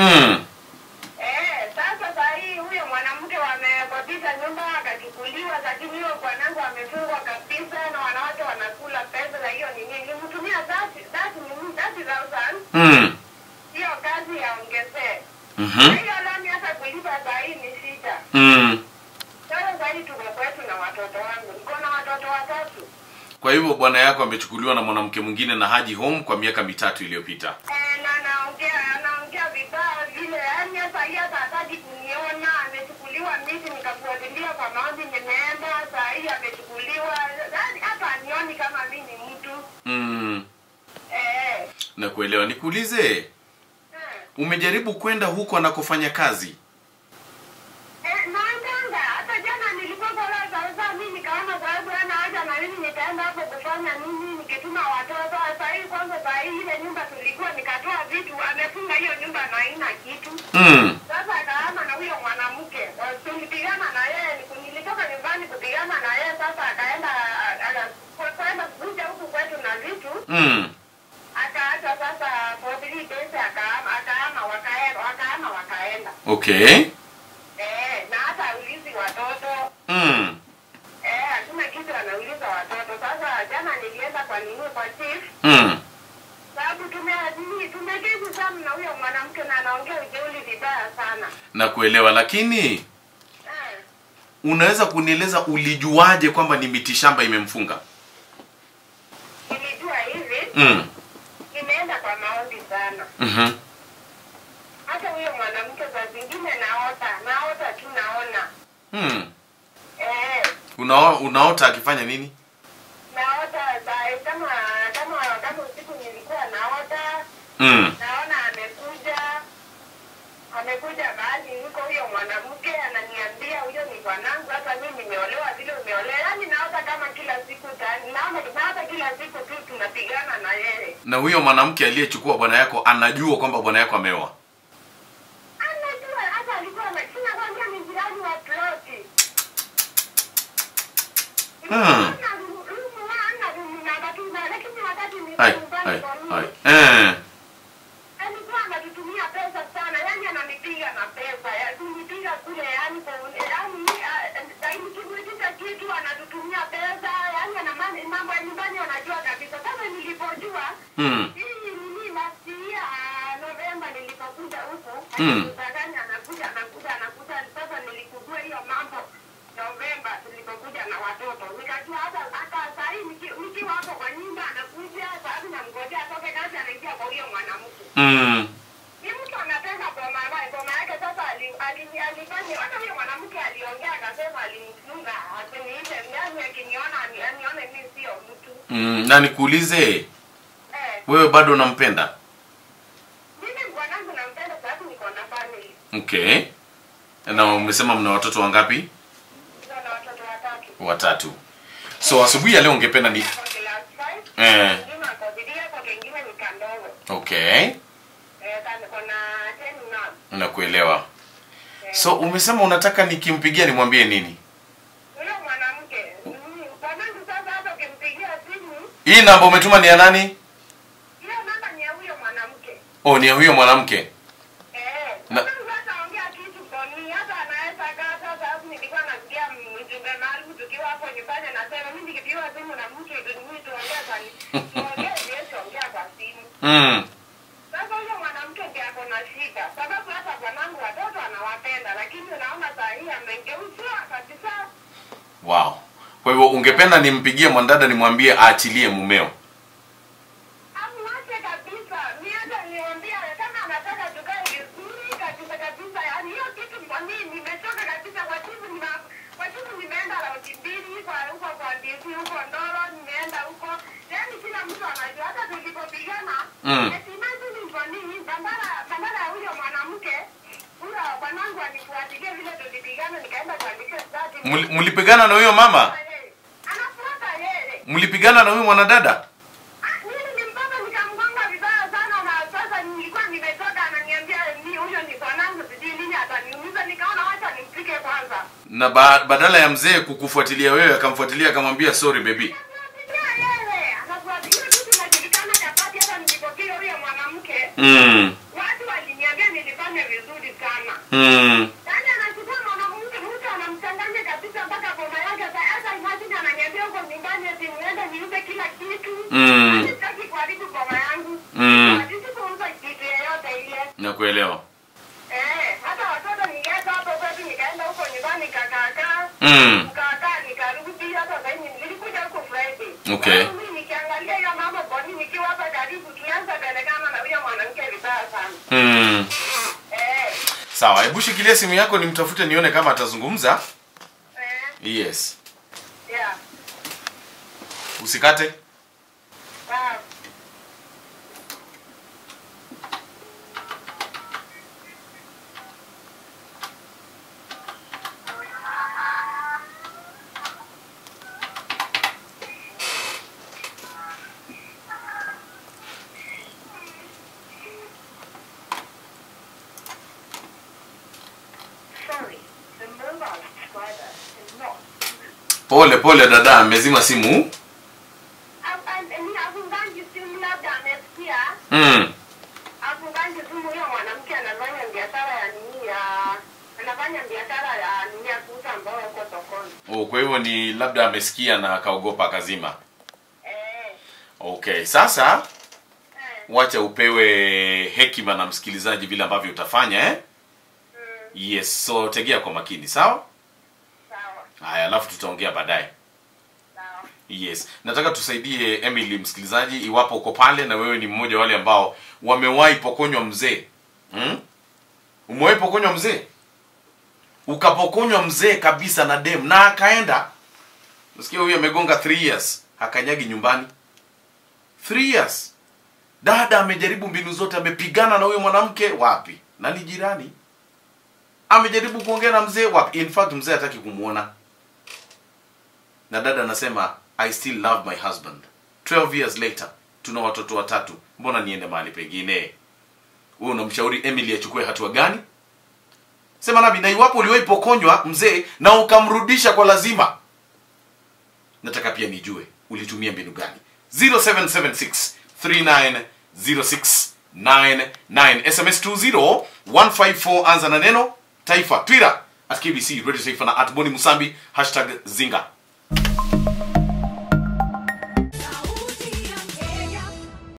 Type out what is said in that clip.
Mm. Eh, sasa saa hii huyo mwanamke wamekodisha nyumba akachukuliwa, lakini huyo bwanangu amefungwa kabisa na wanawake wanakula pesa za hiyo nini. Nilimtumia thati thati nini thati thousand Mm. hiyo kazi yaongezee. Mhm. Hiyo lami hata kulipa saa hii ni shida. Mm. Sasa saa hii tuko kwetu na watoto wangu, niko na watoto watatu. Kwa hivyo bwana yako amechukuliwa na mwanamke mwingine na haji home kwa miaka mitatu iliyopita. Eh, na anaongea anaongea vibaya vile, yaani hata hii hata hataki kuniona. Amechukuliwa miti, nikafuatilia kwa maombi, nimeenda saa hii amechukuliwa, yaani hata anioni kama mi ni mtu Mm. eh. Nakuelewa. Nikuulize, Eh, umejaribu kwenda huko anakofanya kazi? eh, naendanga hata jana nilikuwa pale sasa, mi nikaona sababu ana haja na mimi nikaenda hapo kufanya nini, nikituma watoto. Saa hii kwanza, saa hii ile nyumba tulikuwa nikatoa vitu, amefunga hiyo nyumba na haina kitu Mm. Sasa akaama na huyo mwanamke, tulipigana na yeye, niku- nilitoka nyumbani kupigana na yeye. Sasa akaenda akaenda kuja huku kwetu na vitu, Mm. akaacha sasa for three days, akaama akaama, wakaenda wakaama, wakaenda Okay. eh, na hata aulizi watoto Mm. eh, hakuna kitu anauliza watoto. Sasa jana nilienda kwa nini kwa chief Mm. sababu tume nini tumekezi sana na huyo mwanamke na anaongea ujeuli vibaya sana Nakuelewa, lakini eh. unaweza kunieleza ulijuaje kwamba ni mitishamba imemfunga? Nilijua hivi Mm. nimeenda kwa maombi sana. Mhm. Hata huyo mwanamke saa zingine naota, naota tu naona. Mm. Eh, Unao, unaota akifanya nini? naota saa kama kama kama usiku nilikuwa naota, Mm. naona amekuja amekuja mahali niko huyo mwanamke ananiambia huyo ni bwanangu, hata mimi nimeolewa vile umeolewa. Yaani naota kama kila siku tani, naona naota kila siku tu tunapigana na yeye. Na huyo mwanamke aliyechukua bwana yako anajua kwamba bwana yako ameoa? Anajua hata alikuwa na sina kwambia ni jirani wa ploti. Hmm. Hai, hai, hai. Eh. alikuwa anatutumia pesa sana, yani ananipiga na pesa, ya- kunipiga kule, yani kwa- yani ah, nikimuitisha kitu anatutumia pesa, yani ana mani- mambo ya nyumbani anajua kabisa. Sasa nilipojua Mm. hii nini last year Novemba nilipokuja huku Mm. alinidanganya, anakuja anakuja anakuja. Sasa nilikujua hiyo mambo Novemba tulipokuja na watoto, nikajua hata hata saa hii niki- nikiwa hapo kwa nyumba anakuja, sababu namngojea atoke kazi, anaingia kwa huyo mwanamke Mm. ni mtu anataka boma yake boma yake. Sasa ali- ali- alifanya hata huyo mwanamke aliongea akasema alimfunga asiniite, yani akiniona ani- anione mimi sio mtu Mm. Na nikuulize, eh. wewe bado unampenda? Mimi bwanangu nampenda sababu niko na family, Okay. Na umesema mna watoto wangapi? niko na watoto watatu. Watatu. So asubuhi ya leo ungependa ni Ako class five, Eh. mwingine ako three, ako kengine ni kandogo Okay. eh, ka- niko na ten now. Nakuelewa. So umesema unataka nikimpigia nimwambie nini? Huyo mwanamke mm, bwanangu sasa, hata ukimpigia simu Hii namba umetuma ni ya nani? hiyo namba ni ya huyo mwanamke Oh, ni ya huyo mwanamke. Eh, Na- sasa sasa ongea kitu koni, hata anaweza kaa sasa. Hapo nilikuwa nasikia mjumbe maalum tukiwa hapo nyumbani, anasema mimi nikipigiwa simu na mtu mimi tuongee kwa tuongee Yesu, ongea kwa simu. Mm. Sasa huyo mwanamke ndiye ako na shida, sababu hata bwanangu watoto anawapenda, lakini unaona saa hii amegeuziwa kabisa. Wow. Kwa hivyo ungependa nimpigie mwanadada nimwambie aachilie mumeo. Amwache kabisa. Mimi hata niambia kama anataka tukae vizuri kabisa kabisa, yaani hiyo kitu kwa mimi nimechoka kabisa. Kwa siku nime kwa siku nimeenda raundi mbili kwa huko kwa DC huko Ndoro, nimeenda huko, yaani kila mtu anajua. Hata tulipopigana Mm. eti imagine kwa nini bandara bandara ya huyo mwanamke huyo bwanangu anifuatilia vile tulipigana, nikaenda kuandika stati. Muli- Mlipigana na huyo mama? Anafuata yeye. Mlipigana na huyo mwanadada? Ah, mimi nilimpata nikamgonga vibaya sana na sasa nilikuwa nimetoka ananiambia ni huyo ni bwanangu sijui nini ataniumiza nikaona wacha nimpike kwanza Na ba badala ya mzee kukufuatilia wewe akamfuatilia akamwambia sorry baby. anafuatilia yeye anafuatilia kitu inajulikana chapati hata nilipopiga huyo mwanamke Mm. watu waliniambia nilifanya mm. Yaani anachukua mwanamke mtu anamchanganya kabisa mpaka boma yake. Sa- Hata imagine ananiambia huko nyumbani eti niende niuze kila kitu. Mm. Yaani sitaki kuharibu boma yangu. Mm. Sikuuza kitu yeyote ile. nakuelewa Eh, hata watoto niliacha hapo kwetu nikaenda huko nyumbani kakaakaa. mm. Nikakaa nikarudi hata sasa hivi nilikuja huko Friday. Okay. Sasa mimi nikiangalia hiyo mambo kwa nini nikiwa hapa karibu tulianza kuonekana na huyo mwanamke vibaya sana. Mm. Eh. sawa hebu shikilia simu yako nimtafute nione kama atazungumza Eh. yes Yeah. usikate Ah. Sorry, the mobile subscriber is not pole pole dada amezima simu afunganji simu labda amesikia mm. afunganji simu huyo mwanamke anafanya biashara ya nini ya anafanya biashara ya nini ya kuuza mboga huko sokoni oh, kwa hivyo ni labda amesikia na akaogopa akazima eh, okay sasa eh, wacha upewe hekima na msikilizaji vile ambavyo utafanya eh? mm, yes so tegea kwa makini sawa sawa haya alafu tutaongea baadaye sawa yes nataka tusaidie emily msikilizaji iwapo uko pale na wewe ni mmoja wale ambao wamewahi pokonywa mzee hmm? umewahi pokonywa mzee ukapokonywa mzee kabisa na dem na akaenda nasikia huyu amegonga 3 years hakanyagi nyumbani 3 years dada amejaribu mbinu zote amepigana na huyo mwanamke wapi na ni jirani amejaribu kuongea na mzee wapi in fact mzee hataki kumwona na dada anasema i still love my husband 12 years later tuna watoto watatu mbona niende mahali pengine wewe unamshauri emily achukue hatua gani sema nabi na iwapo uliwahi pokonywa mzee na ukamrudisha kwa lazima nataka pia nijue ulitumia mbinu gani 0776 390699 sms 20154 anza na neno taifa twitter at kbc radio taifa na at boni musambi hashtag zinga